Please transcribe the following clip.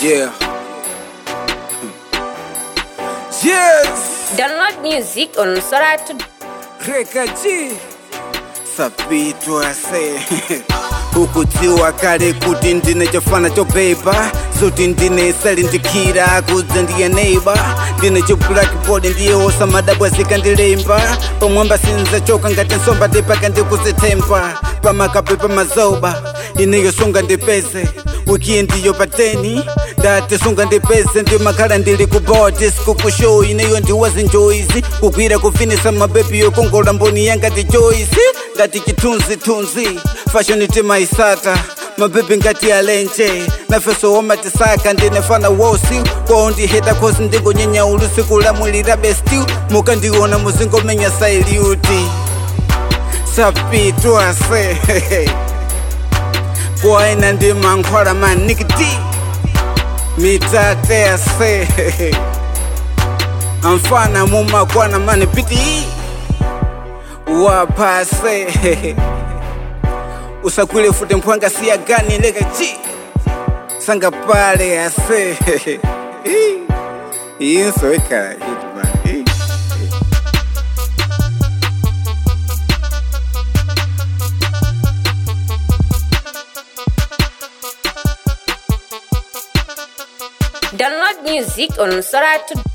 Yeah. Yes. Download music on Soratu. Rekaji. Sapitwa se. ukudziwa kale kuti ndine chofana chobeba zoti ndine salindikira kudza ndiye neighbor ndine chiblackboard ndiye osamadabwa zikandilemba pamwamba sinzachoka ngati nsomba ndipaka ndikuzitemba pamakape pamazoba ineyo sunga ndipeze wikiendi yo pateni ndati sunga ndipeze ndimakhala ndili ku bodi sikukushow ineyo ndiwazinjoyizi kugwira kufinisa mabebi yokongola mboni yanga ndi joyisi ngati chithunzithunzi fashion timaisaka mabebi ngati alenje nafeso womatisaka ndinefana wosi kwao ndiheta khosi ndingonyenya ulusiku lamwilira besti mukandiona muzingomenya sailiuti sapitwase kwaina ndi mankhwala manikiti mitate ase amfana mumakwana mani piti wapase usakwile fute mphwanga siya gani leka chi sanga pale ase inso ikhala hitman Download music on Soratu.